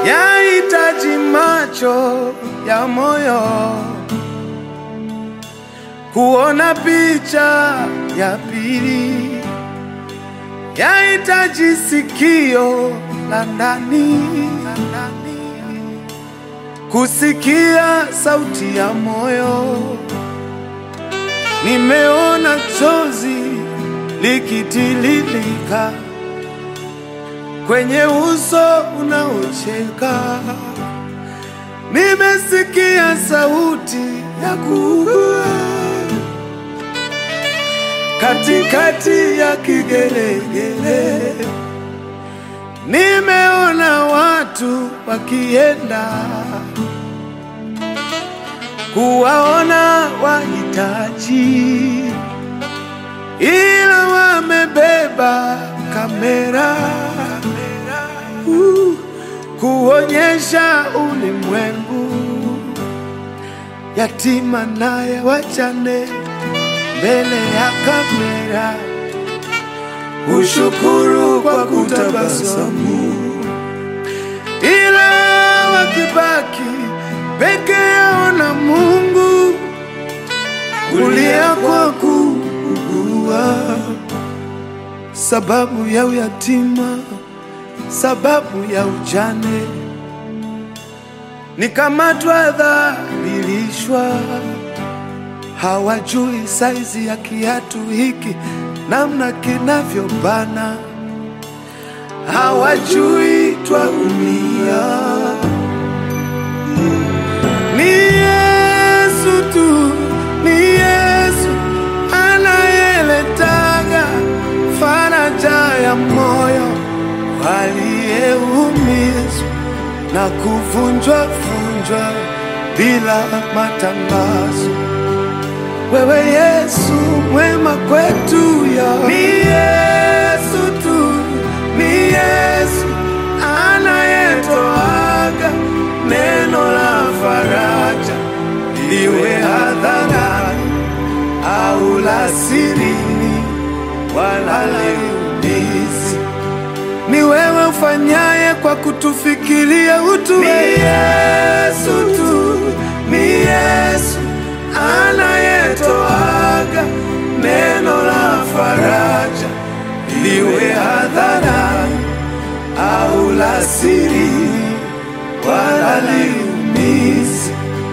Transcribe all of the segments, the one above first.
yahitaji macho ya moyo kuona picha ya pili, yahitaji sikio la ndani kusikia sauti ya moyo. Nimeona chozi likitililika kwenye uso unaocheka, nimesikia sauti ya kuugua katikati ya kigelegele, nimeona watu wakienda kuwaona wahitaji, ila wamebeba kamera uh, kuonyesha ulimwengu yatima naye wachane mbele ya kamera, ushukuru kwa kutabasamu, ila wakibaki peke yao na Mungu, kulia kwa kuugua, sababu ya uyatima, sababu ya ujane, nikamatwa, dhalilishwa hawajui saizi ya kiatu hiki namna kinavyobana, hawajui twaumia. Ni Yesu tu, ni Yesu anayeletaga faraja ya moyo waliyeumizwa na kuvunjwa vunjwa bila matangazo. Wewe Yesu mwema kwetu ya ni Yesu tu, ni Yesu anayetoaga neno la faraja, liwe hadharani au la sirini, wala liumizi. Ni wewe ufanyaye kwa kutufikiria utu. Ni Yesu tu, ni Yesu anayetoaga neno la faraja, liwe hadharani au la sirini, wala liumizi.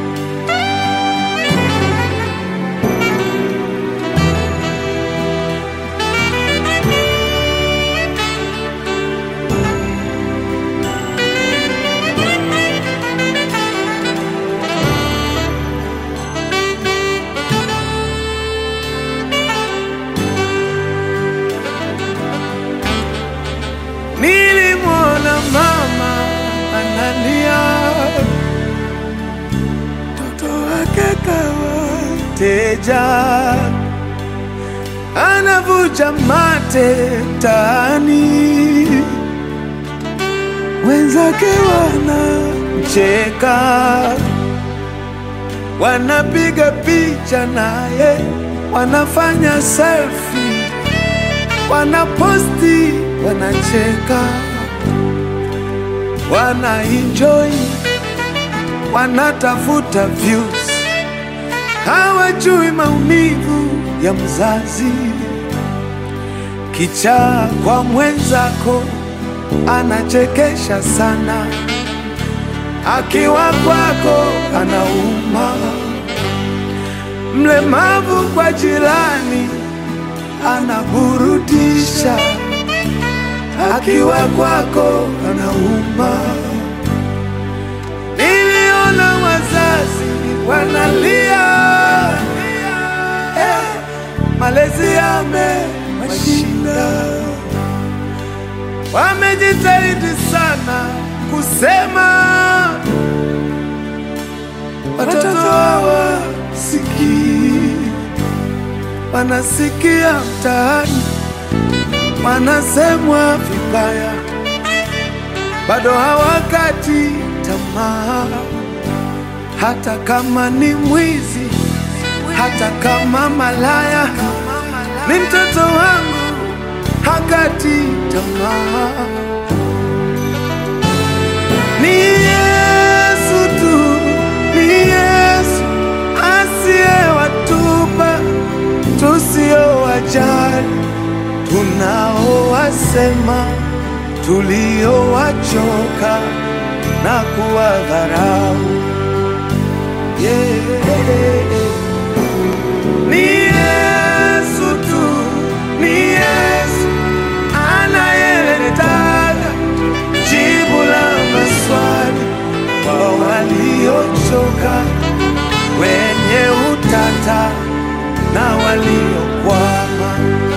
Nilimwona mama analia, mtoto wake kawateja, anavuja mate mtaani, wenzake wanamcheka, wanapiga picha naye, wanafanya selfie wanaposti, wanacheka, wanaenjoy, wanatafuta views, hawajui maumivu ya mzazi. Kichaa kwa mwenzako anachekesha sana, akiwa kwako anauma. Mlemavu kwa jirani anaburudisha, akiwa kwako anauma. Niliona wazazi wanalia, eh, malezi yamewashinda, wamejitahidi sana kusema watoto hawasikii wanasikia mtaani, wanasemwa vibaya, bado hawakati tamaa, hata kama ni mwizi, hata kama malaya, ni mtoto wangu, hakati tamaa. Ni Yesu tu, ni Yesu asiyewatupa tusiowajali, tunaowasema, tuliowachoka na kuwadharau. Yeah. Ni Yesu tu, ni Yesu anayeletaga jibu la maswali kwa waliochoka, wenye utata na waliokwama.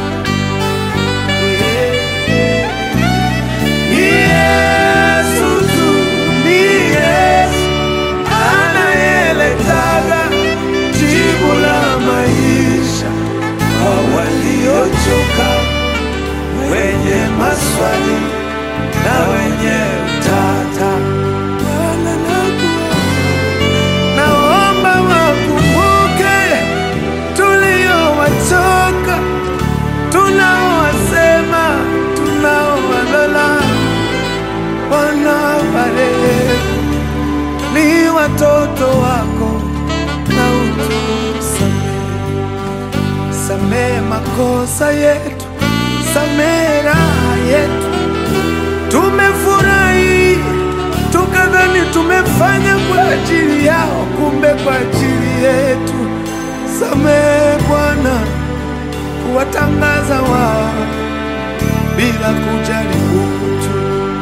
Yeah. Ni Yesu tu, ni Yesu anayeletaga jibu la maisha kwa waliochoka, wenye maswali na wenye utata. Bwana nakuomba, naomba wakumbuke tuliowachoka, tunaowasema, tunaowalola. Bwana warehemu, ni watoto wako na utusamehe, samehe makosa yetu, samehe raha yetu. Tumefurahi tukadhani tumefanya kwa ajili yao, kumbe kwa ajili yetu. Samehe Bwana, kuwatangaza wao bila kujali utu.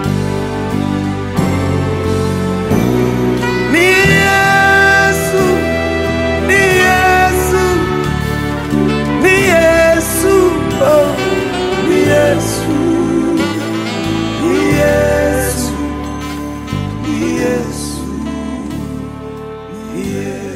Ni Yesu, ni Yesu, ni Yesu, oh, ni Yesu, ni Yesu, ni Yesu, ni Yesu.